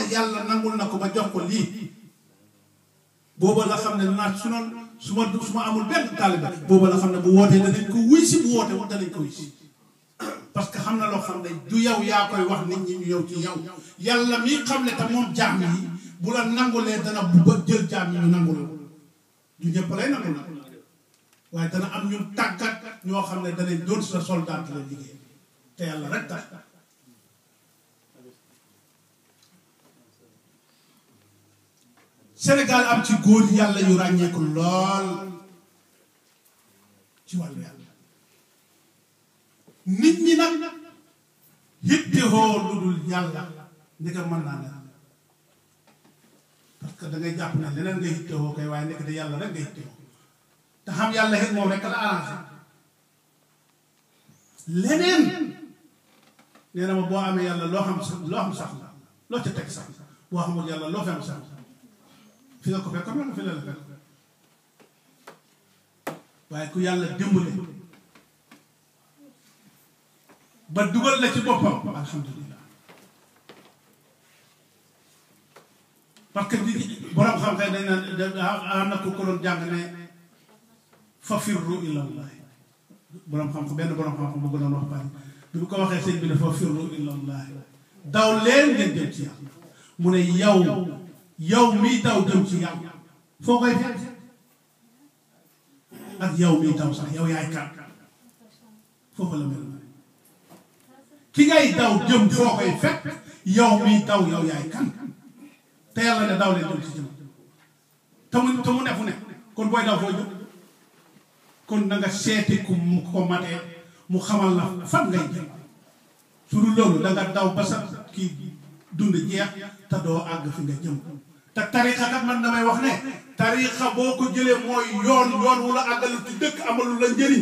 yàlla nangul na ko ba jox ko lii booba la xam ne naat su noon su ma su ma amul benn taaliba booba la xam ne bu wootee danañ ko wuy si bu wootee wax danañ ko wuy si parce que xam na loo xam ne du yow yaa koy wax nit ñi ñu yow ci yow yàlla mi xam ne te moom jaam yi bu la nangulee dana bu jël jaam yi ñu nangul du ñëpp lay nangul nag waaye dana am ñu tàggat ñoo xam ne danañ doon sa soldat la liggéey te yàlla rek tax Sénégal am ci góor yàlla yu ràññeeku lool ci wàllu yàlla nit ñi nag yittewoo lu dul yàlla ndeke mën naa ne parce que da ngay jàpp ne leneen nga yittewoo kay waaye nekk de yàlla rek nga yittewoo te xam yàlla it moom rek la arrangé leneen nee na ma boo amee yàlla loo xam sax loo xam sax la loo ca teg sax boo xamul yàlla loo fi am sax fi nga ko fekk comme fi la la fekk waaye ku yàlla dimbale ba dugal la ci boppam alhamdulilah parce que di borom xam-xam dañ naan am na ku ko doon jàng ne fa firru ilallah borom xam-xam benn borom xam-xam bu ko doon wax bari bi bu ko waxee sëñ bi ne fa firru ilallah daw leen ngeen jëm ci yàlla mu ne yow yow miy daw jëm ci yàlla foo koy fekk ak yow miy daw sax yow yaay kan foofu la mel ki ngay daw jëm foo koy fekk yow miy daw yow yaay kan te yàlla ne daw leen jëm ci jëm te mu te mu ne fu ne kon booy daw foo jëm kon na nga seeti ku mu ko matee mu xamal la fan ngay jëm su dul loolu da nga daw ba sa kii dund jeex te doo àgg fi nga jëm te tarixa kat man damay wax ne tarixa boo ko jëlee mooy yoon yoon wu la àggalu ci dëkk amalu la njëriñ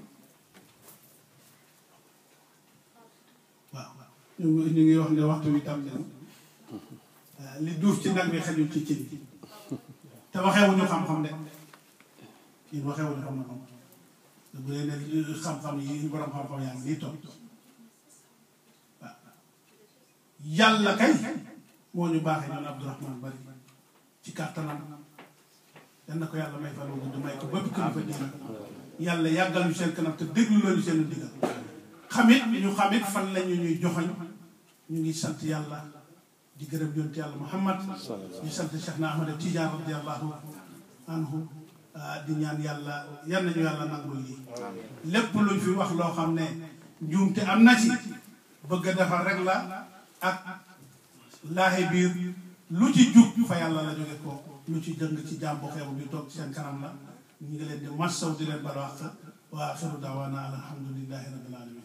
waaw ñu ngi ñu ngi wax ne waxtu wi tam ne li duuf ci nag bi xajul ci cin te waxeewuñu xam-xam de yéen waxeewuñu xam-xam bu dee ne xam-xam yi borom xam-xam yaa ngi nii toog waaw yàlla kay moo ñu baaxee ñun Abdourahmane bari ci kàttanam yal na ko yàlla may fan wu gudd may ko bépp kilifa diina yàlla yàggal ñu seen kanam te déglu lañu seen digal xamit ñu xamit fan lañu ñuy joxoñ ñu ngi sant yàlla di gërëm yonent yàlla Muhammad di sant Cheikh na Ahmad Tidiane radiallahu anhu di ñaan yàlla yal nañu yàlla nangul lii lépp luñ fi wax loo xam ne njuumte am na ci bëgg a defar rek la ak laaxe biir lu ci jub fa yàlla la jóge ko lu ci jëng ci jàmbo xeebu bi toog ci seen kanam la ñu ngi leen di massaw di leen balwaq wa axiru daawaana alhamdulillahi rabbil alamin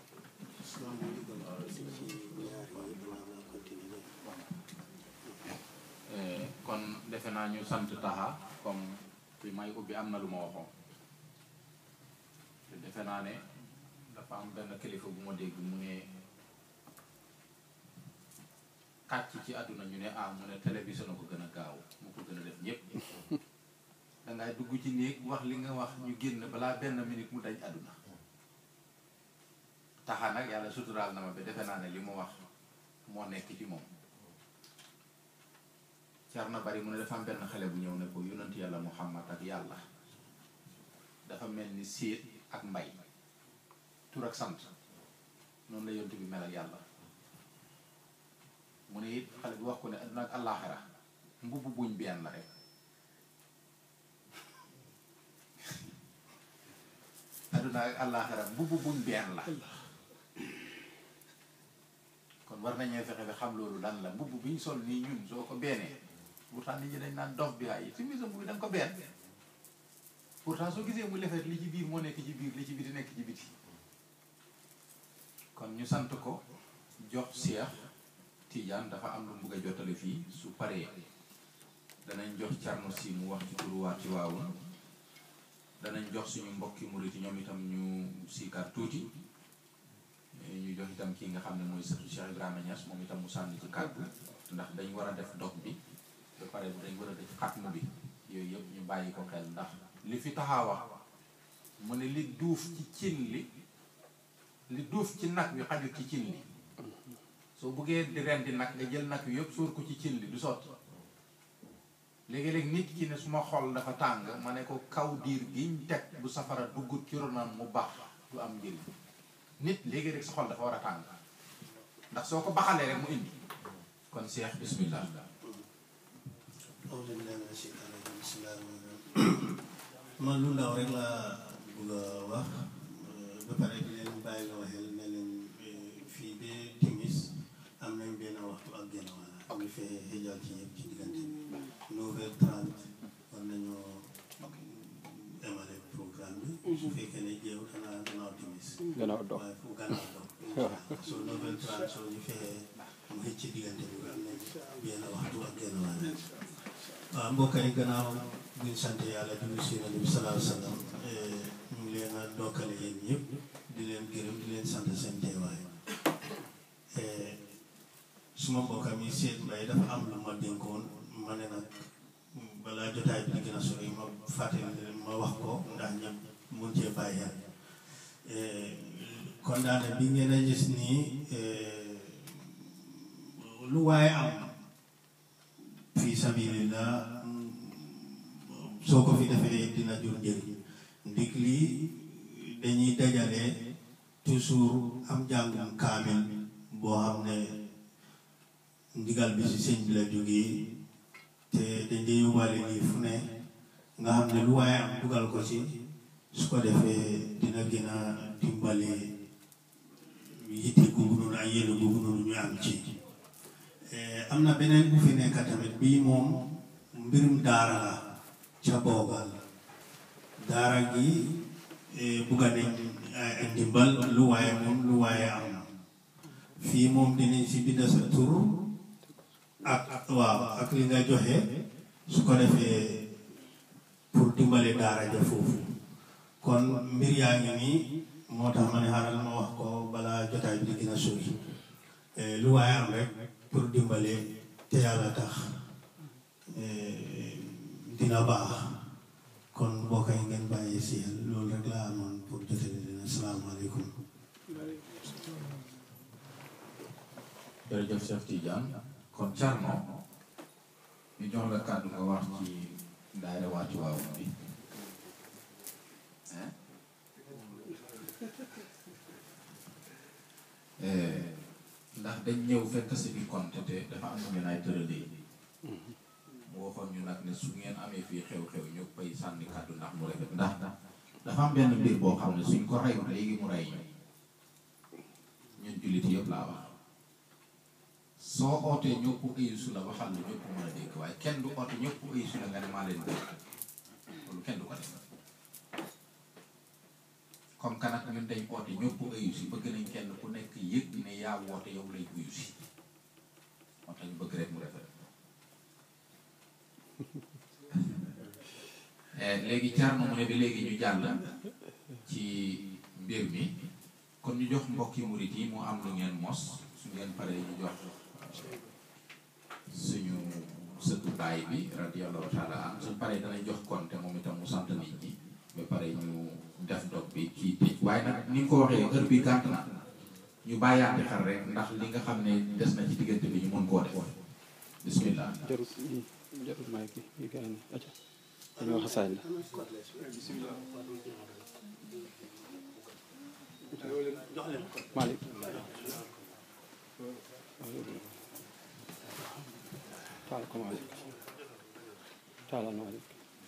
kon defe naa ñu sant taxa comme fi may ubbi am na lu ma waxoon te defe naa ne dafa am benn kilifa bu ma dégg mu ne kàcc ci àdduna ñu ne ah mu ne télévision a ko gën a gaaw mu ko gën a def ñépp dangay dugg ci néeg wax li nga wax ñu génn balaa benn minute mu dañ àdduna taxa nag yàlla suturaal na ma ba defe naa ne li mu wax moo nekk ci moom car na bari mu ne dafa am benn xale bu ñëw ne ko yonent yàlla muhammad ak yàlla dafa mel ni séet ak mbay tur ak sant noonu la yonent bi mel ak yàlla mu ne it xale bi wax ko ne adduna ak àllaaxira mbubb buñ benn la rek adduna ak àllaaxira mbubb buñ benn la kon war nañoo fexe ba xam loolu lan la mbubb bi ñu sol nii ñun soo ko beenee pourtant nit ñi dañ naan dof bi ay si misa mbubb bi da nga ko benn pourtant soo gisee mu lefet li ci biir moo nekk ci biir li ci biti nekk ci biti kon ñu sant ko jox Cheikh Tidiane dafa am lu mu bëgg a jottali fii su paree danañ jox Thierno si mu wax ci turu waa Tiwaawan danañ jox suñu mbokki murit ñoom itam ñu siikar tuuti ñu jox itam kii nga xam ne mooy sëtu Cheikh Ibrahima Niass moom itam mu sànni ci kàddu ndax dañ war a def dog bi ba pare dañ war a def xatmu bi yooyu yëpp ñu bàyyi ko xel ndax li fi taxaa wax mu ne li duuf ci cin li li duuf ci nag wi xajul ci cin li soo buggee di rendi nag nga jël nag wi yëpp suur ko ci cin li du sotti léegi-léegi nit ki ne suma xol dafa tàng ma ne ko kaw diir giñ teg bu safara duggut ci ronam mu baax du am njëriñ nit léegi rek sa xol dafa war a tàng ndax soo ko baxalee rek mu indi kon Cheikh bismillah man lu ndaw rek laa bëgg a wax ba pare di leen bàyyi la waxee ne leen fii ba timis am nañ benn waxtu ak genn wàll ñu fee xëjal ci ñëpp ci diggante bi neuf heures trente war nañoo emale programme bi su fekkee ne jéew danaa gannaaw timis gannaaw dox waaye fu gannaaw dox soo neuf heures trente soo ñu fexee mu xëj ci diggante bi am nañ benn waxtu ak genn wàll waaw mbokk yi gannaaw buñ sant yàlla julli si Yonent bi salaahu salaam ñu ngi leen a dokkale yéen ñëpp di leen gërëm di leen sant seen teewaay suma mbokk mi seet mbay dafa am lu ma dénkoon ma ne nag balaa jotaay bi di gën a sori ma fàttali leen ma wax ko ndax ñëpp mun cee bàyyi xel kon daane bi ngeen a gis nii lu waaye am fii sabilillah soo ko fi defee dina jur njëriñ ndig lii dañuy dajale toujours am njàngum kaamil boo xam ne ndigal bi si sëñ bi la jógee te dañ dee yóbbaale lii fu ne nga xam ne lu waaye am dugal ko ci su ko defee dina gën a dimbale yitte googu noonu ak yéene googu noonu ñu am ci am na beneen bu fi nekk tamit bii moom mbirum daara la ca boogal daara gi bugga nañ ay ndimbal lu waaye moom lu waaye am fii moom dinañ si binda sa tur ak waaw ak li nga joxe su ko defee pour dimbale daara ja foofu kon mbir yaa ngi nii moo tax ma ne xaaral ma wax ko balaa jotaay bi di gën a sori lu waaye am rek pour dimbale te yàlla tax dina baax kon mbokk yi ngeen bàyyi si xel loolu rek laa amoon pour jotale leen asalaamaaleykum jërëjëf Cheikh Tidiane kon Thierno ñu jox la kàddu nga wax ci daayira waati waaw bi ndax dañ ñëw fekk si bi compte te dafa am ngeen ay tëralee mu waxoon ñu nag ne su ngeen amee fii xew-xew ñu koy sànni kàddu ndax mu rafet ndax dafa am benn mbir boo xam ne suñ ko rey léegi mu rey ñun jullit yëpp laa wax soo ootee ñëpp ayusu la waxal lu ñëpp mën a dégg waaye kenn du oote ñëpp ayusu la nga ne maa leen dégg loolu kenn du ko def comme que nag ñun dañ oote ñëpp ayusi bëgg nañ kenn ku nekk yëg ne yaa woote yow lay uyusi moo tax ñu bëgg rek mu rafet léegi Thierno mu ne bi léegi ñu jàll ci mbir mi kon ñu jox mbokki murit yi mu am lu ngeen mos su ngeen paree ñu jox suñu sëtu baay bi radiyallahu taala an suñ paree danañ jox konte moom itam mu sant nit ñi ba pare ñu def dog bi kii tëj waaye nag ni nga ko waxee heure bi gàtt na ñu bàyyaate xel rek ndax li nga xam ne des na ci diggante bi ñu mën koo def bismillah jarut jarut may ki yi gën a aca dañoo xasaay la Malick taal ko Malick taalal Malick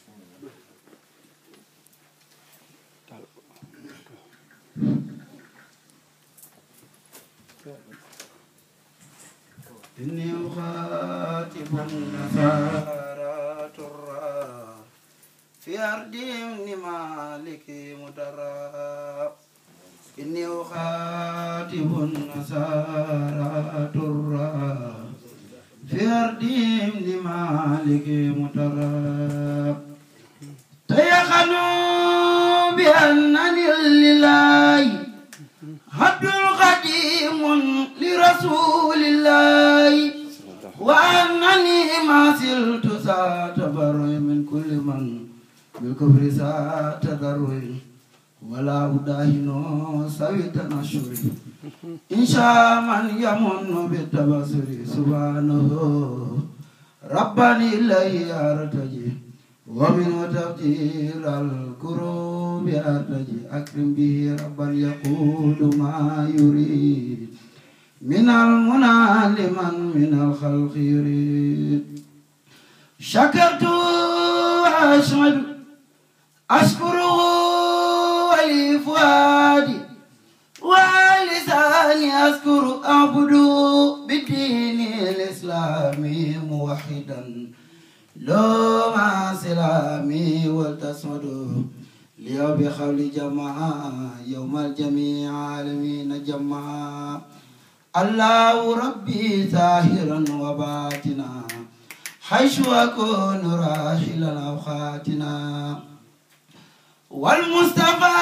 taal ko إني أخاطب النصارى ترى في أرضهم لمالك مدرى إني أخاطب النصارى ترى في أرضهم لمالك مدرى تيقنوا بأنني لله عبد قديم لرسول الله وأنني ما زلت ساتبر من كل من بالكفر ساتذر ولا أداهن سوي تنشر إن شاء من يمن بالتبصر سبحانه ربا إليه أرتجي ومن تفتير الكروب أرتجي أكرم به ربا يقول ما يريد من المنى لمن من الخلق يريد شكرت وأشهد أشكره ولي فؤادي ولساني أذكر أعبد بالدين الإسلامي موحدا لو مع سلامي والتصمد ليو بخول جماعة يوم الجميع عالمين جماعة الله ربي ظاهرا وباطنا حيث أكون راحلا أوقاتنا والمصطفى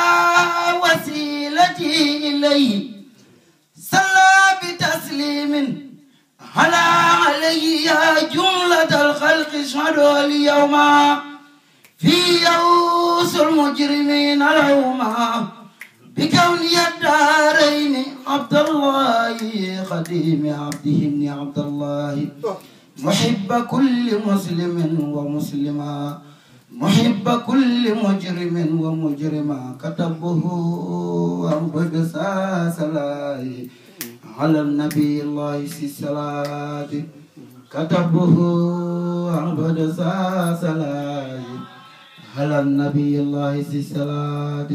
وسيلتي إليه صلى بتسليم على عليه يا جملة الخلق اشهدوا اليوم في يوس المجرمين اليوم بكون الدارين عبد الله خديم عبده بن عبد الله محب كل مسلم ومسلمة محب كل مجرم ومجرمة كتبه أنبد ساسلاي على النبي الله الصلاة كتبه أنبد ساسلاي على النبي الله الصلاة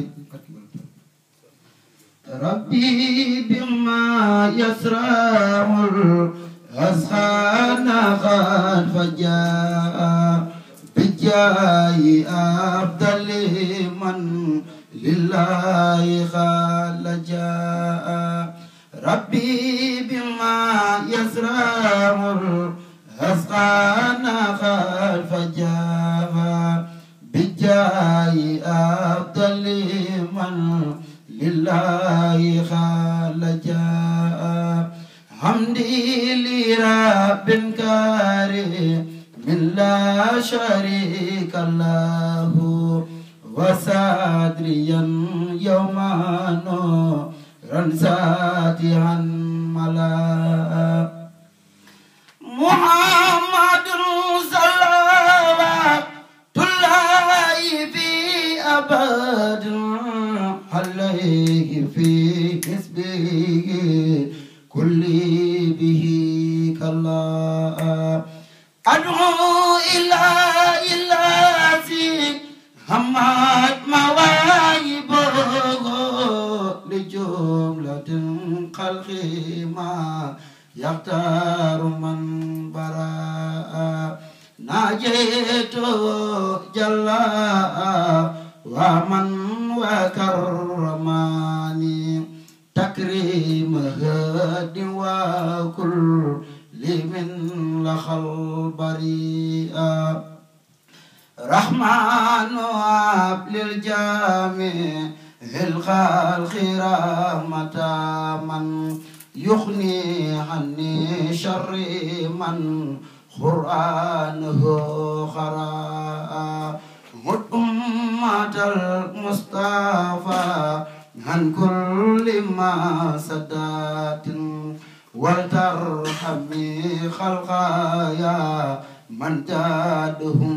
ربي بما يسرع الأذهان قد فجاء بجاي أفضل من لله خال جاء ربي بما يزرع الأذقان قد فجاء بجاي أفضل من لله خال جاء حمدي لرب كريم من لا شريك له وسادريا يوما نورا ساتيا ملا محمد صلوات الله في أبد عليه في حسبه كل به كلا أدعو إلى إلهي همات مواهبه لجملة خلق ما يختار من براء ناجيت جلا ومن وكرماني تكريم هد وكل لمن لخل بريئا رحمن واب للجامع الخلق رحمة من يغني عني شر من قرآنه خراء مد أمة المصطفى عن كل ما سدات ولترحمي خلقايا من جادهم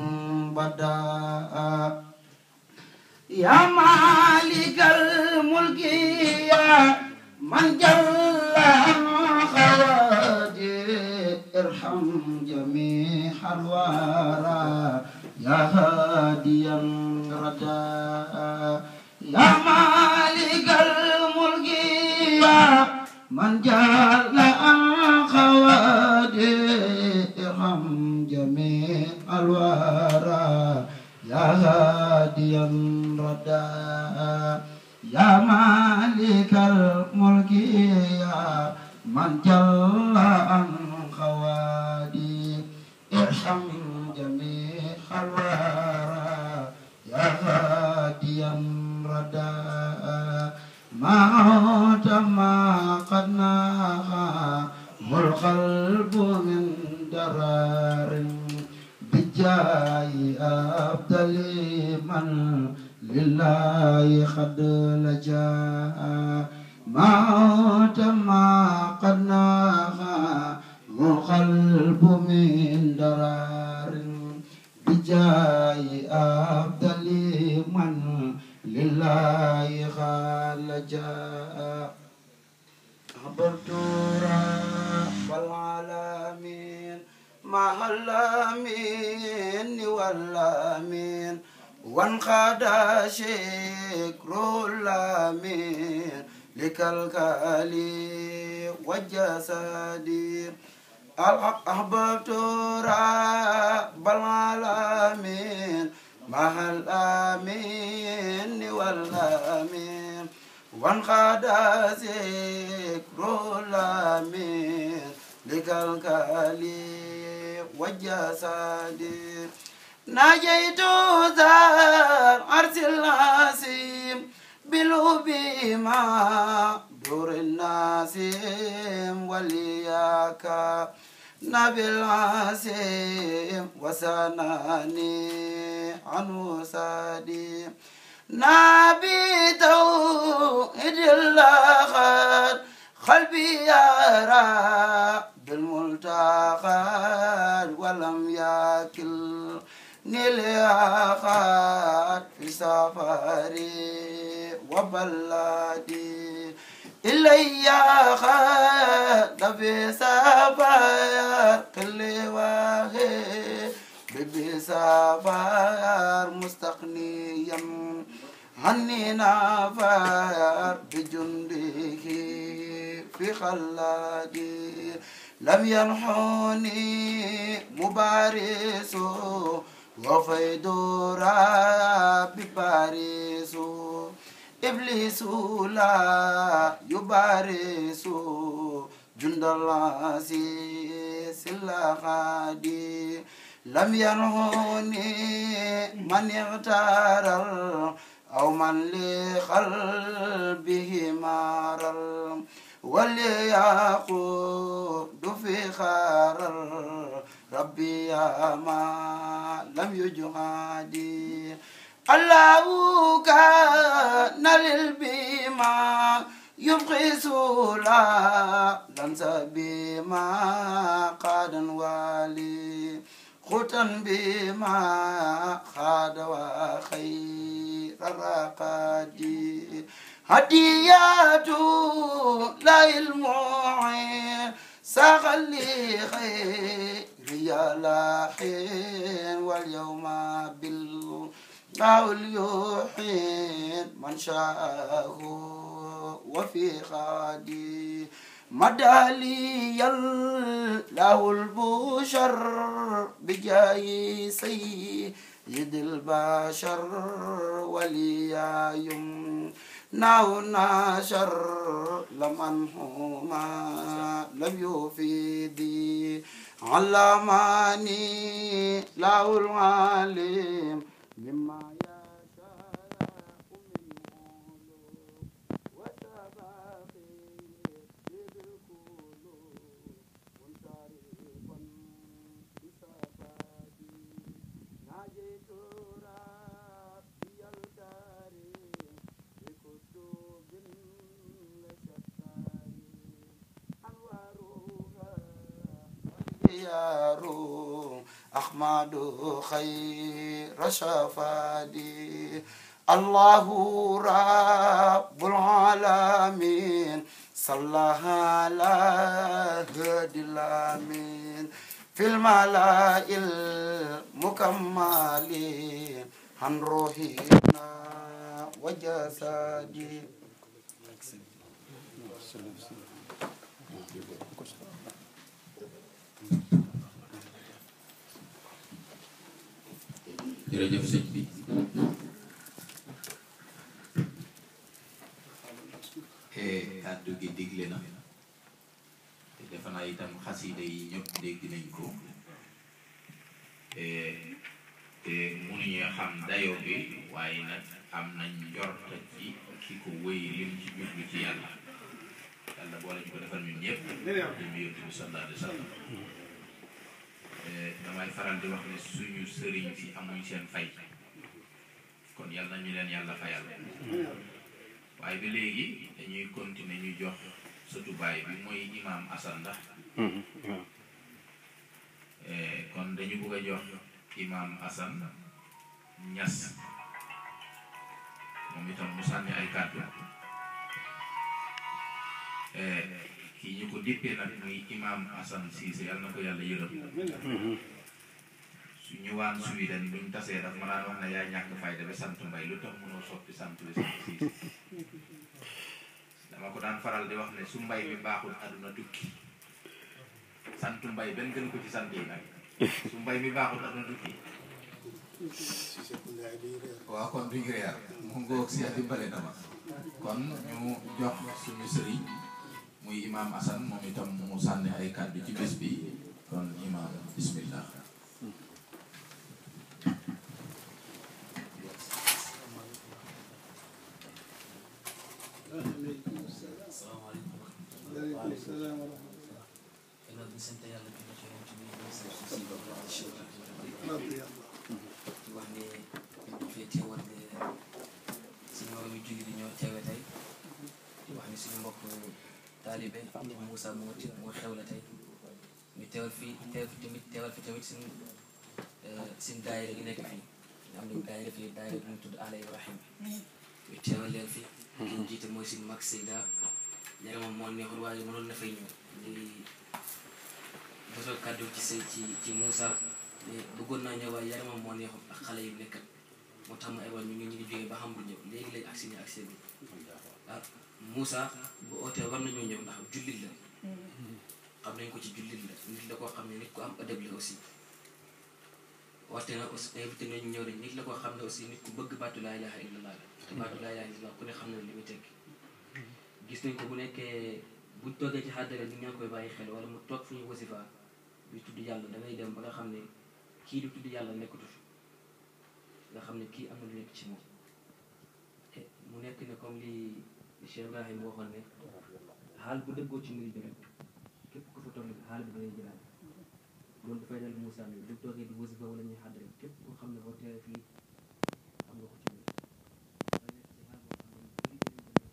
بداء يا مالك الملك يا من جل عن خوادي ارحم جميع الورى يا هاديا رداء يا مالك الملك يا من جل عن خوادي ارحم جميع الورى يا هاديا رداء يا مالك الملك يا من جل عن خوادي ارحم جميع الورى يا هاديا رداء ما عود ما قد ناهى القلب من درار بجاي أفضل من لله قد لجاء ما عود من درار بجاه أفضل من لله خالجا عبرت رب العالمين مع الأمين والأمين وانقاد شكر الأمين لكالكالي والجسدي أحببت رب العالمين مع الأمين والأمين وانقاد ذكر الأمين لكالكالي والجسدي ناجيت ذا العرش العظيم بلوبي ما دور الناسم ولياك نبي العاصم وسناني عنه سادي نبي توحيد الله قلبي يرى بالملتقى ولم يكل نلياقات في سفري وبلدي إلي خاد في سفر كل واحد بسفر مستقنيا عني نافر بجنده في خلادي لم ينحوني مبارس وفيد ربي باريس إبليس لا يبارس جند الله سلا خادي لم ينهوني من اغتار أو من لقلبه مارل وليقود في خار ربي يا ما لم يجهدي الله كان للبيما يبقي سولا لنسى بما قاد والي ختن بما خاد وخير الرقادي هديات لا المعين سغلي خير يا لاحين واليوم بالقول يوحين من شاءه وفي خادي مدالي له البشر بجاي سيد البشر وليا يم ناو ناشر لمن هما لم يفيدي علماني له العالم مما يشاء من علوم وسبابي بالقلوب منصرفا بصفاتي ناجيت ربي الكريم بكتب لشتى أنوارها خيار أحمد خير شفادي الله رب العالمين صلى على هدي الأمين في الملاء المكملين عن روحنا وجسدي jërëjëf sëñ bi kàddu gi digle na te defe naa itam xasida yi ñëpp dégg nañ ko te mënuñu xam dayo bi waaye nag am nañ njorta ci ki ko wéy lim ci jublu ci yàlla yàlla boole ñu ko defal ñun ñëpp di mu yóbbu bi sallallahu alayhi wa sallam damay faral di wax ne suñu sëriñ si amuñ seen fay kon yàlla nañu leen yàlla fayal waaye ba léegi dañuy continuer ñu jox sëtu baay bi mooy imaam Asan ndax Eh, kon dañu bëgg a jox imam Assane Niass moom itam mu sànni ay kàddu Eh, kii ñu ko dippee nag muy imam Assane Cissé yàlla na ko yàlla yërëm su ñëwaan Sweden buñ tasee daf ma daan wax ne yaa ñàkk fayda ba sant mbay lu tax mënoo soppi sant bi sant Cissé dama ko daan faral di wax ne su mbay mi baaxul àdduna tukki sant mbay benn gën ko ci sant yi nag su mbay mi baaxul àdduna tukki waaw kon duñ réer mu ngoog si dimbale na ma kon ñu jox suñu sëriñ muy imam Assane moom itam mu sànni ay kàddu ci bés bi kon imam bismillah waaleykum salaam wa rahmatulah. gannaaw bi ñu sant yàlla julli ci yonent bi ñu sant si si bopp ak si wàllu rabbi yàlla. di wax ne ñu fee teewal ne suñu moroom yu julli di ñoo teewe tey di wax ne suñu mbokk taalibe Moussa moo ti moo xew la tey ñu teewal fii teew fi tamit teewal fi tamit suñu suñu daayira gi nekk fii ñu am nañu daayira fii daayira bu ñu tudd Ala Ibrahim ñu teewal leen fi ki ñu jiite mooy suñu mag Seyda yaramam moo neexul waaye mënoon na fay ñëw di mosoo kàddu ci say ci ci Moussa mais bëggoon naa ñëw waaye yaramam moo neexul ak xale yu nekkat moo tax ma ebal ñu ngi ñu ngi jógee ba xam bu ñëw léegi lañ agsi ni agsi bi ah Moussa bu ootee war nañoo ñëw ndax jullit la xam nañ ko ci jullit la nit la koo xam ne nit ku am ëdëb la aussi warte na aussi invité nañu ñëw nañ nit la koo xam ne aussi nit ku bëgg baatu laa ilaha illallah la te baatu laa ilaha illallah ku ne xam na li muy tekki gis nañ ko bu nekkee buñ toogee ci xàddare nit ñaa ngi koy bàyyi xel wala mu toog fu ñu wasifa bi tudd yàlla da ngay dem ba nga xam ne kii di tudd yàlla nekkatu fi nga xam ne kii am na lu nekk ci moom te mu nekk ne comme li Cheikh Ibrahim waxoon ne xaal bu dëggoo ci mbir bi rek képp ku fa toll xaal bi da ngay jëlaat loolu dafay dal Moussa mi du toogee di wasifa wala ñuy xàddare képp koo xam ne boo teewee fii am nga ko ci mbir dafay nekk ci xaal boo xam ne lu bëri bëri bëri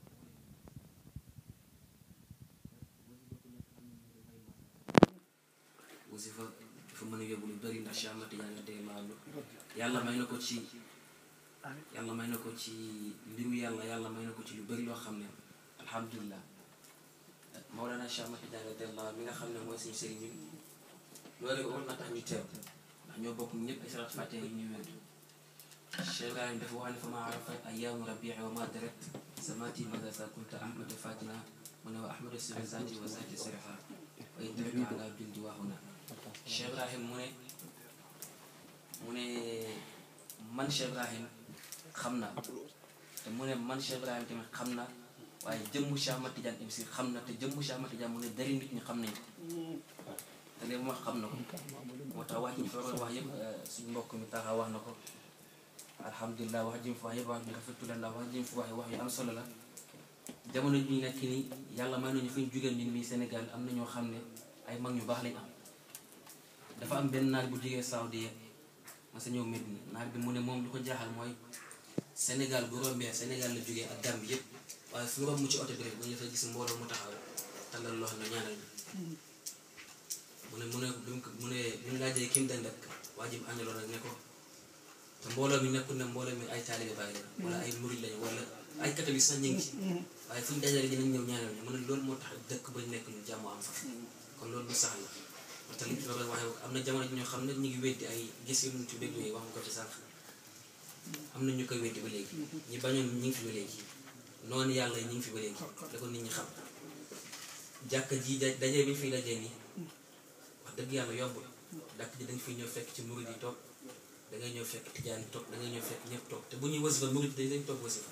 wasifa dafa mën a yóbbu lu bëri ndax Cheikh Ahmad Tidiane radiyallahu anhu yàlla may na ko ci yàlla may na ko ci mbiru yàlla yàlla may na ko ci lu bëri loo xam ne alhamdulilah Mawlana Cheikh Ahmad Tidiane radiyallahu anhu mi nga xam ne mooy suñu sëriñ bi loolu rek war na tax ñu teew ndax ñoo bokk ñëpp ay salat fatiha yi ñuy wedd Cheikh Ibrahim dafa wax ne fa ma arafa ayaamu rabii wa ma darat samati mada sa kunta ahmada fatina mu ne wa ahmada sira zati wa zati sirifa wa in taraka ala bindi waxuna Cheikh Ibrahim mu ne mu ne man Cheikh Ibrahim xam naa te mu ne man Cheikh Ibrahim tamit xam naa waaye jëmmu Cheikh Ahmad Tidiane MC xam na te jëmmu Cheikh Ahmad Tidiane mu ne dari nit ñi xam nañ ko te léegi mu wax xam na ko moo tax wax ji ñu fa waroon wax yëpp suñu mbokk mi taxa wax na ko alhamdulilah wax ji mu fa wax yëpp wax ñu rafetlu la ndax wax ji mu fa wax wax yu am solo la jamono ji ñu nekk nii yàlla may nañu fi ñu jugee ñun nii Sénégal am na ñoo xam ne ay mag ñu baax lañ am dafa am benn naar bu jógee Saudi ma sa ñëw Medina naar bi mu ne moom lu ko jaaxal mooy Sénégal bu rombee Sénégal la jógee ak Gambie yëpp waaye fu romb ci oto bi rek dañu dafay gis mbooloo mu taxaw tàllal loo xam ne ñaanal ñu mu ne mu ne bi mu ko mu ne bi mu laajee kim dend ak waa ji mu àndaloon rek ne ko te mbooloo mi nekkul ne mbooloo mi ay taalibe bàyyi la wala ay murid lañu wala ay catholique sax ñu ngi ci waaye fu ñu dajale dinañ ñëw ñaanal ñu mu ne loolu moo tax dëkk ba ñu nekk ñu jàmm am fa kon loolu lu sax la moo tax li ñu doon waxee am na jamono ji ñoo xam ne ñu ngi weddi ay gis yu ñu ci déglu yi wax nga ko ci sànq am na ñu koy weddi ba léegi ñi bañoon ñi ngi fi ba léegi noonu yàlla yi ñu ngi fi ba léegi da ko nit ñi xam jàkk ji da dajee bi ñu fiy dajee nii wax dëgg yàlla yombul dàkk ji dañ fiy ñëw fekk ci murid yi toog da ngay ñëw fekk tijaan yi toog da ngay ñëw fekk ñëpp toog te bu ñuy wasifa murid yi dañ toog wasifa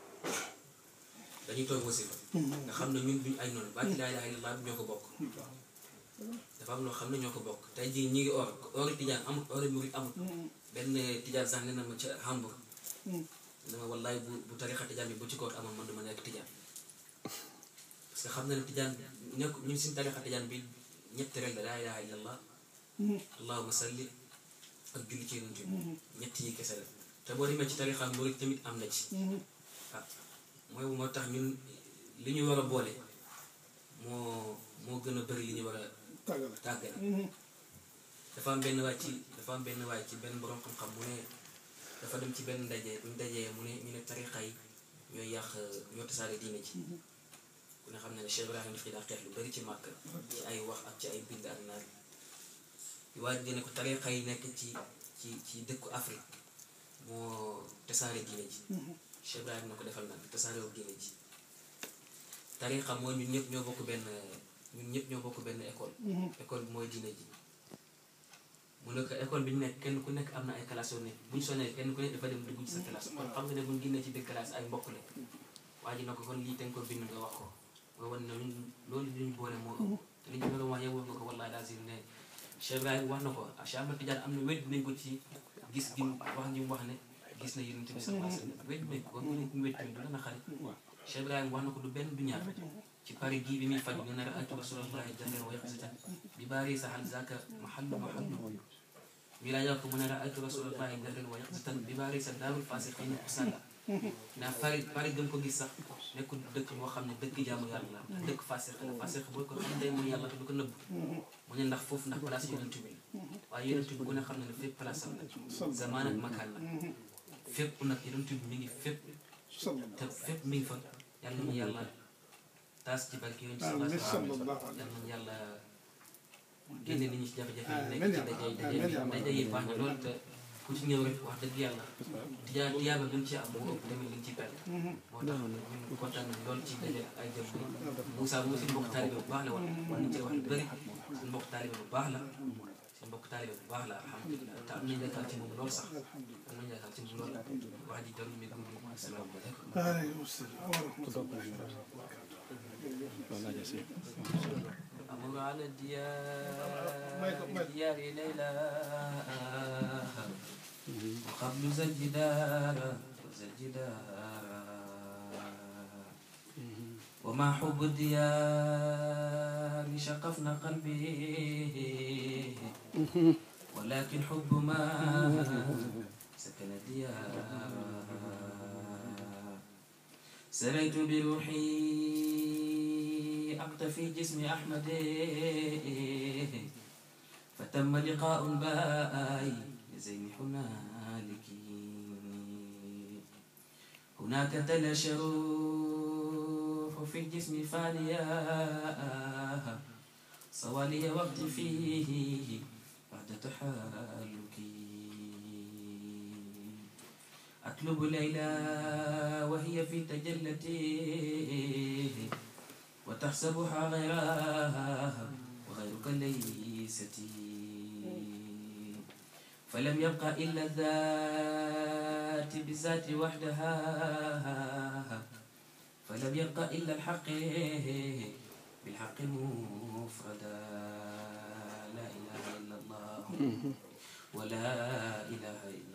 dañuy toog wasifa nga xam ne ñun duñ ay noonu baati laa ilaaha illallaah ñoo ko bokk dafa am loo xam ne ñoo ko bokk tey jii ñi ngi or ori tijaan amut ori murid amut benn tijaan sax ne na ma ca Hambourg ne ma wallaay bu bu tarixa tijaan bi bu ci koor amoon man duma nekk tijaan parce que xam na ne tijaan nekk ñun suñu tarixa tijaan bi ñett rek la laa ilaaha illallaah allahumma salli ak julli ci yonent bi ñett yi kese la te boo demee ci tarixa murid tamit am na ci ah mooy moo tax ñun li ñu war a boole moo moo gën a bëri li ñu war a tàggale tàggale dafa am benn waay ci dafa am benn waay ci benn borom xam-xam mu ne dafa dem ci benn ndaje bu ñu dajee mu ne ñu ne tarixa yi ñooy yàq ñoo tasaare diine ci ku ne xam ne ne Cheikh Ibrahima daf ci daa xeex lu bari ci màkk ci ay wax ak ci ay bind ak naan waa ji ne ko tarixa yi nekk ci ci ci dëkku Afrique moo tasaare diine ji Cheikh Ibrahima na ko defal naan tasaarewu diine ji tarixa mooy ñun ñëpp ñoo bokk benn ñun ñëpp ñoo bokk benn école école bi mooy diine ji mu ne ko école bi ñu nekk kenn ku nekk am na ay classes yoo nekk bu ñu sonnee kenn ku nekk dafa dem dugg ci sa classe kon xam nga ne bu ñu génnee ci biir classe ay mbokk la waa ji na ko kon lii te nga ko bind nga wax ko nga wan ne ñun loolu li ñu boole moo ëpp te li ñu doon wax yow nga ko wallahi lazim ne Cheikh Ibrahima wax na ko Cheikh Ahmad Tidiane am na wér nañ ko ci gis gi mu wax ji mu wax ne gis na yonent bi sallallahu alayhi wasallam wér nañ ko kon mu ne mu wér tamit du la na xarit Cheikh Ibrahima wax na ko du benn du ñaar ci pare gii bi muy faj ñu ne raaytu rasulallahi jahran wa yaqzatan bi baari sahal zaka mahallu mahallu mi laa yokk mu ne raaytu rasulallahi jahran wa yaqzatan bi baari sa daarul fasiqina usalla naa pare pare gën ko gis sax nekkul dëkk boo xam ne dëkk jaamu yàlla la dëkk fasiq la fasiq boo ko xam day mooy yàlla te du ko nëbb mu ne ndax foofu ndax place yonent bi la waaye yonent bi ku ne xam ne ne fépp place am la zamaan ak makaan la fépp nag yonent bi mi ngi fépp te fépp mi ngi fa yàlla ñu yàlla taas ci barke yonent sallallahu alayhi wa sallam yàlla ñu yàlla génne nit ñi ci jafe-jafe yi nekk ci daje daje daje yi baax na loolu te ku ci ñëw rek wax dëgg yàlla tijaa tiyaaba gën ci am moo ëpp tamit liñ ci perte moo tax ñun kontaan nañ lool ci daje ak ay jëm bi Moussa moom suñu mbokk taalibe bu baax la woon ñu ci wax lu bëri suñu mbokk taalibe bu baax la suñu mbokk taalibe bu baax la alhamdulilah te am nañ yaakaar ci moom lool sax am nañ yaakaar ci moom lool wax ji jarul mi gudd asalaamaaleykum waaleykum salaam wa rahmatulah. أمر على الديار ديار ليلى وقبل ذا الجدار ذا الجدار وما حب الديار شقفنا قلبي ولكن حب ما سكن الديار سريت بروحي أقتفي جسم أحمد فتم لقاء باي زين هنالك هناك تلاشى الروح في الجسم فانيا صوالي وقت فيه بعد تحالكي أطلب ليلى وهي في تجلتي وتحسبها غيرها وغيرك ليستي فلم يبق إلا الذات بالذات وحدها فلم يبق إلا الحق بالحق مفردا لا إله إلا الله ولا إله إلا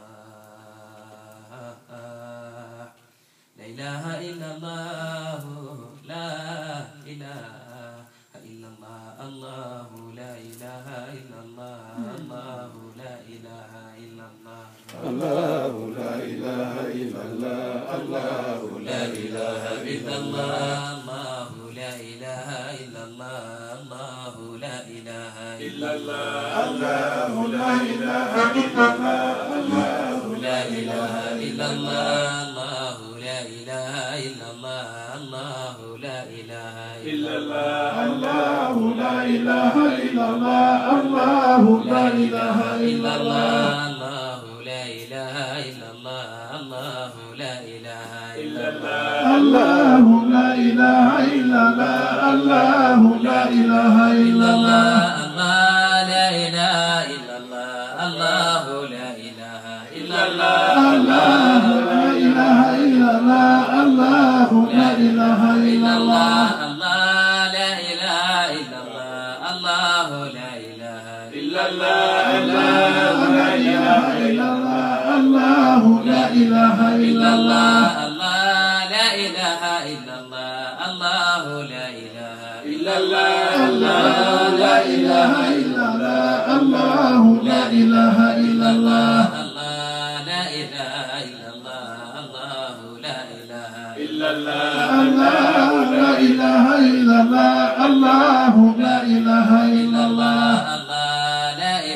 الله لا إله إلا الله لا إله إلا الله الله لا إله إلا الله الله لا إله إلا الله الله لا إله إلا الله الله لا إله إلا الله الله لا إله إلا الله الله لا إله إلا الله الله لا إله إلا الله الله لا إله إلا الله الله لا إله إلا الله الله لا إله إلا الله الله لا إله إلا الله الله لا إله إلا إلا الله الله الله لا إله إلا الله الله لا إله إلا الله الله لا إله إلا الله الله لا إله إلا الله الله لا إله إلا الله الله لا إله إلا الله الله لا إله إلا الله الله لا إله إلا إلا الله الله الله لا إله إلا الله الله لا إله إلا الله الله لا إله إلا الله الله لا إله إلا الله الله لا إله إلا الله الله لا إله إلا الله الله لا إله إلا الله الله لا إله إلا الله الله لا إله إلا الله الله لا إله إلا الله الله لا إله إلا الله الله لا إله إلا الله الله لا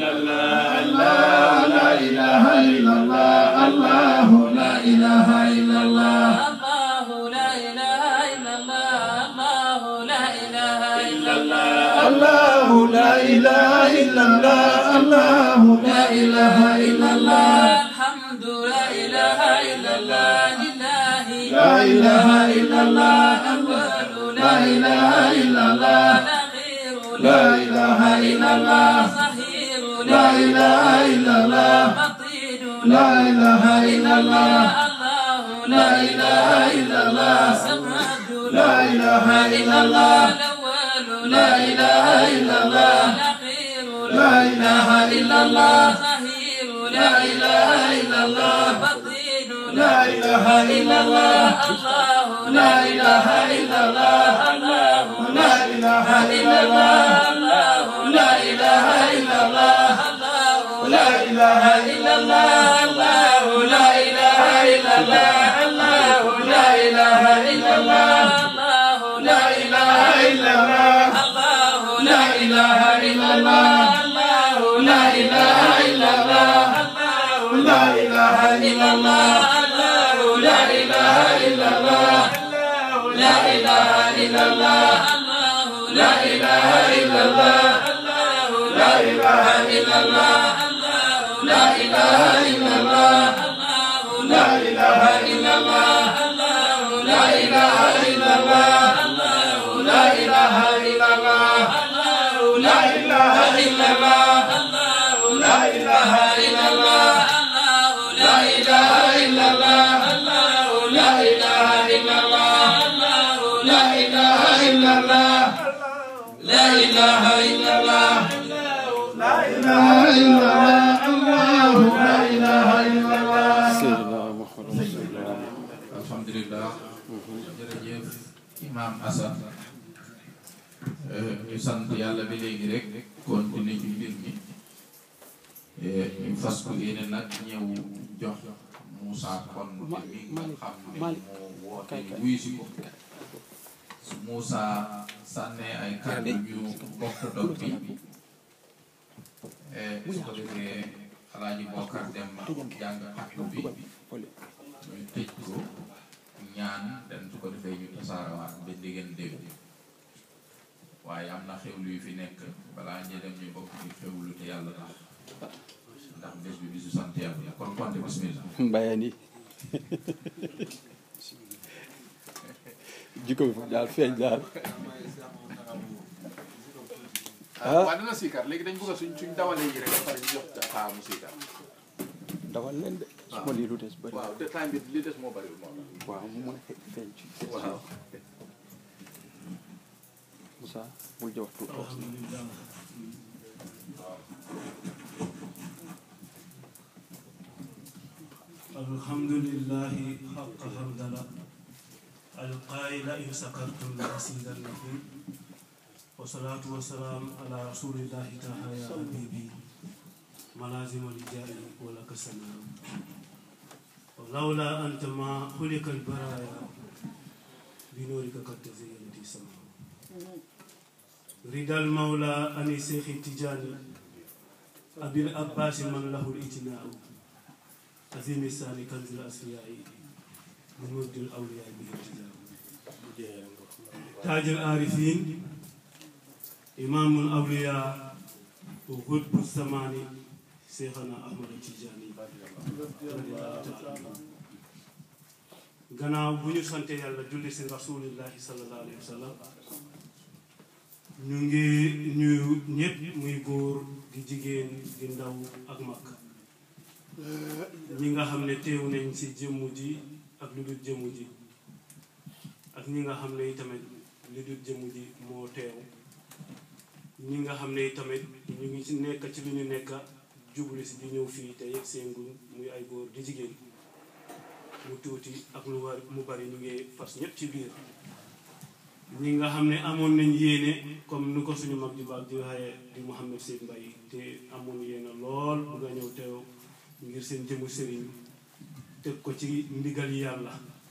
إلا الله الله لا إله إلا الله الله لا إله إلا الله الله لا إله إلا الله الله لا إله إلا الله الحمد لا إله إلا الله لله لا إله إلا الله أول لا إله إلا الله نغير لا إله إلا الله صهير لا إله إلا الله بطين لا إله إلا الله الله لا إله إلا الله سماد لا إله إلا الله الأول لا إله إلا الله نغير لا إله إلا الله صهير لا إله إلا الله بطين لا إله إلا الله الله لا إله إلا الله الله لا إله إلا الله الله لا إله إلا الله لا إله إلا الله الله لا إله إلا الله الله لا إله إلا الله الله لا إله إلا الله الله لا إله إلا الله الله لا إله إلا الله لا إله إلا الله لا إله إلا الله لا إله إلا الله لا إله إلا الله لا إله إلا الله لا إله إلا الله لا إله إلا الله لا إله إلا الله لا إله إلا الله لا إله إلا الله لا إله إلا الله لا إله إلا الله لا إله إلا الله لا إله إلا الله لا إله إلا الله لا إله إلا الله الله لا إله إلا الله Seydina Muhammad Rasulullah alhamdulilah jërëjëf imam Assane ñu sant yàlla bi léegi rek continuer ci mbir mi ñu fas ko yéene nag ñëw jox Moussa kon mi nga xam ne moo woote wuyu si ko su Moussa sànnee ay kàddu ñu bokk dog bi su ko defee alaaji Bokar dem jàng xatlu bi ñu tëj ko ñaan den su ko defee ñu tasaarawaat ba diggante dégg waaye am na xewlu yu fi nekk balaa ñu dem ñu bokk ci xewlu te yàlla tax ndax bés bi bisu sant yàlla kon konte bismillah mbayeen yi jikko bi foofu daal feeñ daal ah waaw dina siikar léegi dañ bëgg a suñ suñ dawalee yi rek ba pare ñu jox xaar mu siikar dawal leen de su ma lii lu des bëri waaw te time bi li des moo bëriwul moo tax waaw mu mën a fe- feeñ ci waaw Moussa bul jox tuuti wax الحمد لله حق حمدنا القائل إن شكرتم لأزيدنكم والصلاة والسلام على رسول الله تعالى يا حبيبي ملازم الجاه ولك السلام ولولا أنت ما خلق البرايا بنورك قد تزينت السماء رضا المولى عن الشيخ التجاني أبي العباس من له الإجناء عظيم الثاني كنز الأصفياء بمجد الأولياء به التجاه تاج العارفين إمام الأولياء وقطب الزمان شيخنا أحمد التجاني رضي الله تعالى عنه. gannaaw bu ñu sante yàlla julli si rasulillahi sallallahu alayhi wa sallam ñu ngi ñuy ñëpp muy góor di jigéen di ndaw ak mag ñi nga xam ne teew nañ ci jëmm ji ak lu dul jëmm ji ak ñi nga xam ne tamit lu dul jëmm ji moo teew ñi nga xam ne tamit ñu ngi ci nekk ci lu ñu nekk jublu si di ñëw fii te yegg seen nguñ muy ay góor di jigéen mu tuuti ak lu war mu bari ñu ngi fas ñëpp ci biir ñi nga xam ne amoon nañ yéene comme ni ko suñu mag ju baax di waxee di Mouhamed Seyd Mbaye te amoon yéene lool bu nga ñëw teew ngir seen jëmu sëriñ teg ko ci ndigal yàlla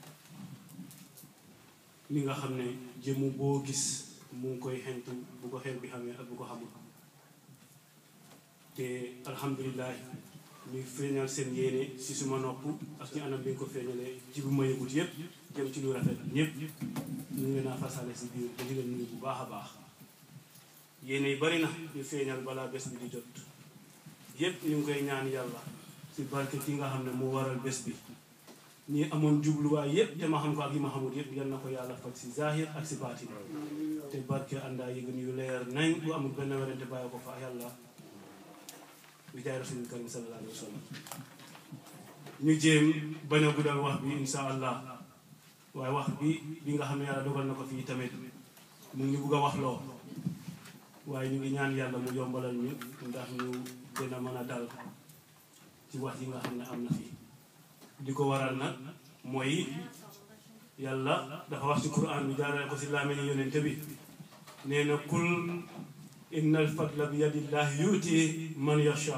li nga xam ne jëmu boo gis mu ngi koy xentu bu ko xel bi xamee ak bu ko xamul te alhamdulilah ñu feeñal seen yéene si suma nopp ak ci anam bi nga ko feeñalee ci bu ma yëgut yëpp jëm ci lu rafet ñëpp ñu ngi leen a fasale si biir te di leen nuyu bu baax a baax yéene yi bari na ñu feeñal balaa bés bi di jot yëpp ñu ngi koy ñaan yàlla si barke ki nga xam ne moo waral bés bi ñi amoon jubluwaay yëpp te ma xam ko ak yi ma xamul yëpp yal na ko yàlla faj si zahir ak si baatin te barke àndaa yëgën yu leer nañ bu amul benn werante bàyyi ko fa yàlla bi jaay rasulul karim sallallahu alayhi wa sallam ñu jéem bañ a guddal wax bi insha allah waaye wax bi bi nga xam ne yàlla dogal na ko fii tamit mu ngi bugg a wax loo waaye ñu ngi ñaan yàlla mu yombalal ñu ndax ñu gën a mën a dal ci wax yi nga xam ne am na fii di ko waral nag mooy yàlla dafa wax ci quran bi jaarale ko si làmmiñu yonente bi nee na kul inna al fadla bi yadillahi yuuti man yasha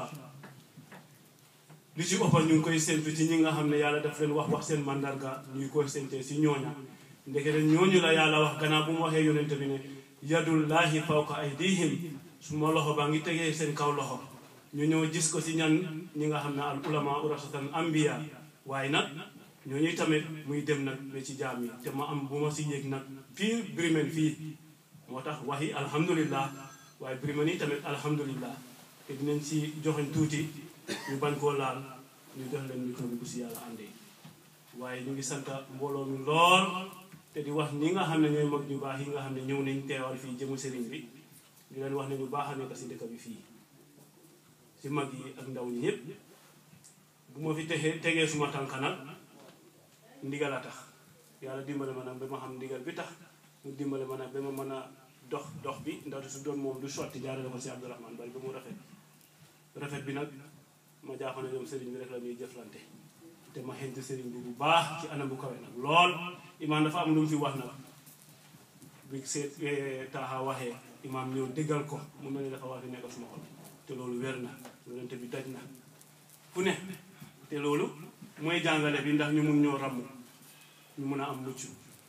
li ci ëppal ñu ngi koy séntu ci ñi nga xam ne yàlla daf leen wax wax seen mandarga ñuy koy séntee si ñooña ndekete ñooñu la yàlla wax gannaaw bu mu waxee yonente bi ne yadullahi fawqa aydihim su ma loxo baa ngi tegee seen kaw loxo ñu ñëw gis ko si ñan ñi nga xam ne al ulama urasatan ambiya waaye nag ñooñuy tamit muy dem nag ba ci jaam yi te ma am bu ma si yéeg nag fii Birmen fii moo tax waxi alhamdulillah waaye Birmen yi tamit alhamdulillah te dinañ si joxeñ tuuti ñu bañ koo laal ñu jox leen micro bi bu si yàlla àndee waaye ñu ngi sant mbooloo mi lool te di wax ñi nga xam ne ñooy mag ñu baax yi nga xam ne ñëw nañ teewal fii jëmu sëriñ bi di leen wax ne ñu baax a nekk si dëkk bi fii si mag yi ak ndaw ñi yépp bu ma fi tegee tegee suma tànk nag ndigal a tax yàlla dimbale ma nag ba ma xam ndigal bi tax mu dimbale ma nag ba ma mën a dox dox bi ndaxte su doon moom du sotti jaarale ko si Abdourahmane bari ba mu rafet rafet bi nag ma jàpp ne ñoom sëriñ bi rek la ñuy jëflante te ma xent sëriñ bi bu baax ci anam bu kawe nag lool imaam dafa am lu mu fi wax nag bi seet taaxa waxee imaam ñëw déggal ko mu mel ni dafa wax fi nekk suma xol te loolu wér na yonente bi daj na fu ne te loolu mooy jàngale bi ndax ñu mun ñoo ràmm ñu mun a am mucc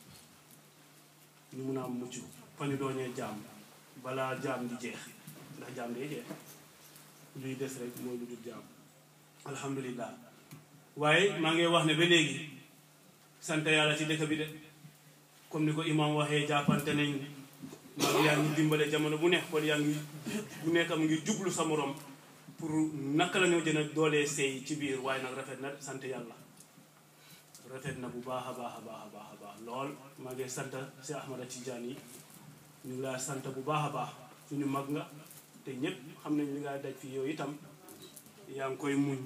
ñu mun a am mucc fa ñu doonee jaam balaa jaam di jeex ndax jaam day jeex luy des rek mooy lu dul jaam alhamdulillah waaye maa ngi wax ne ba léegi sant yàlla ci dëkk bi de comme ni ko imam waxee jàppante nañ mag yaa ngi dimbale jamono bu nekk kon yaa ngi bu nekk mu ngi jublu sa morom pour naka la ñoo jën a doolee sëy ci biir waaye nag rafet na sant yàlla rafet na bu baax a baax a baax a baax a baax lool maa ngi sant si Ahmada Tijaan yi ñu ngi laa sant bu baax a baax suñu mag nga te ñëpp xam nañ li nga daj fii yooyu itam yaa ngi koy muñ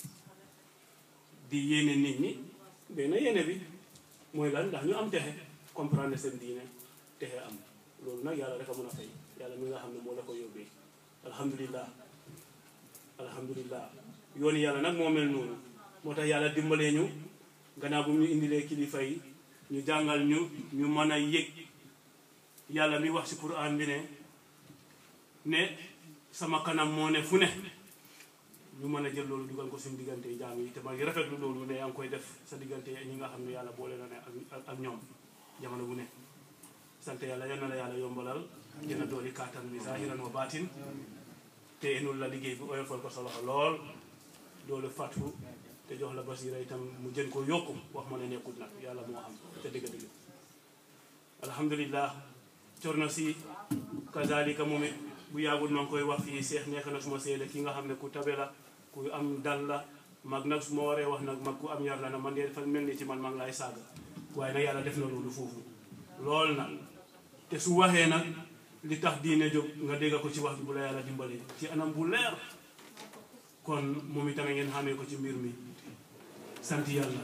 di yéene nit ñi benn yéene bi mooy lan ndax ñu am texe comprendre seen diine texe am loolu nag yàlla rek a mën a fay yàlla mi nga xam ne moo la ko yóbbee alhamdulillah alhamdulillah yoonu yàlla nag moo mel noonu moo tax yàlla dimbalee ñu gannaaw bu ñu indilee kilifa yi ñu jàngal ñu ñu mën a yëg yàlla mi wax ci Qur'an bi ne ne sama kanam moo ne fu ne ñu mën a jël loolu dugal ko suñu diggante jaam yi te ma ngi rafetlu loolu ne yaa ngi koy def sa diggante ñi nga xam ne yàlla boole na ne ak ak ñoom jamono bu ne sant yàlla yal na la yàlla yombalal gën a dooli kàttan bi zahiran wa baatin te enul la liggéey bi oyofal ko sa loxo lool doolu fàttu te jox la basira itam mu jën ko yokku wax ma ne nekkut nag yàlla moo xam te dëgg dëgg alhamdulillah cor na si kazalika moom it bu yàggul maa ngi koy wax fii seex nekk na suma seede ki nga xam ne ku tabe la ku am dal la mag nag su ma waree wax nag mag ku am yar la na man de dafa mel ni ci man maa ngi laay saaga waaye nag yàlla def na loolu foofu lool nag te su waxee nag li tax diine jóg nga dégg ko ci wax bi bu la yàlla dimbalee ci anam bu leer kon moom itamit ngeen xamee ko ci mbir mi sant yàlla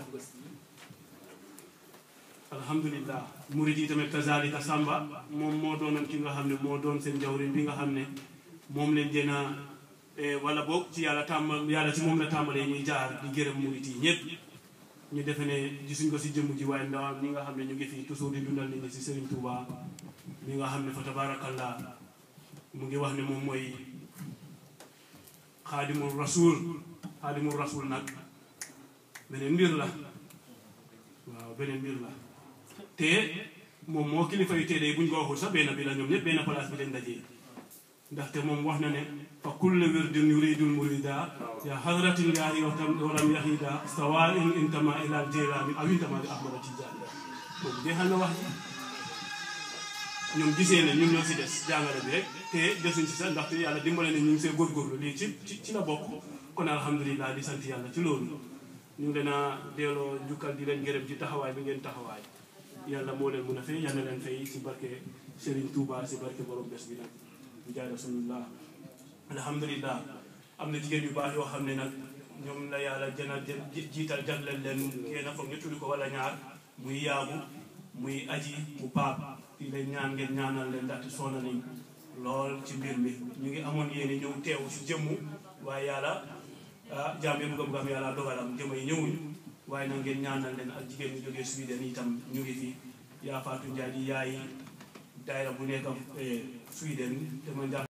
alhamdulillah murid yi tamit kazalika samba moom moo doonoon ki nga xam ne moo doon seen jawrin bi nga xam ne moom leen gën a wala boog ci yàlla tàmbal yàlla ci moom la tàmbalee ñuy jaar di gërëm murid yi ñëpp ñu defe ne gisuñ ko si jëmm ji waaye ndawam ñi nga xam ne ñu ngi fii toujours di dundal nit ñi si Serigne Touba mi nga xam ne fa tabarakallah mu ngi wax ne moom mooy xaadimul rasul xaadimul rasul nag beneen mbir la waaw beneen mbir la te moom moo kilifa yu teedee buñ ko waxul sax benn bi la ñoom ñëpp benn place bi lañ dajee ndaxte moom wax na ne fa kulle wirdin yuridul murida ya hadratin yaari watam walam yahida sawa in intama ilal jeylaani aw intama li ahmada tijaani boobu jeexal na wax ji ñoom gisee ne ñun ñoo si des jàngale bi rek te desuñ si sax ndaxte yàlla dimbale ne ñu ngi see góorgóorlu lii ci ci ci la bokk kon alhamdulilah di sant yàlla ci loolu ñu ngi leen a delloo njukkal di leen gërëm ci taxawaay bi ngeen taxawaay yàlla moo leen mun a fay yàlla leen fay si barke Serigne Touba si barke borom bés bi nag bu jaay rasulullah alhamdulilah am na jigéen yu baax yoo xam ne nag ñoom la yàlla jëna jiital jagleel leen kenn foog ñu tudd ko wala ñaar muy yaabu muy aji mu paap fii lañ ñaan ngeen ñaanal leen ndaxte soona nañ lool ci mbir mi ñu ngi amoon yéene ñëw teew si jëmmu waaye yàlla ah jaam yi bëgg am yàlla dogalam jëmm yi ñëwuñu waaye nag ngeen ñaanal leen ak jigéen ñu jógee Sweden itam ñu ngi fi yaa Fatou Ndiaye di yaay daayira bu nekk Sweden te ma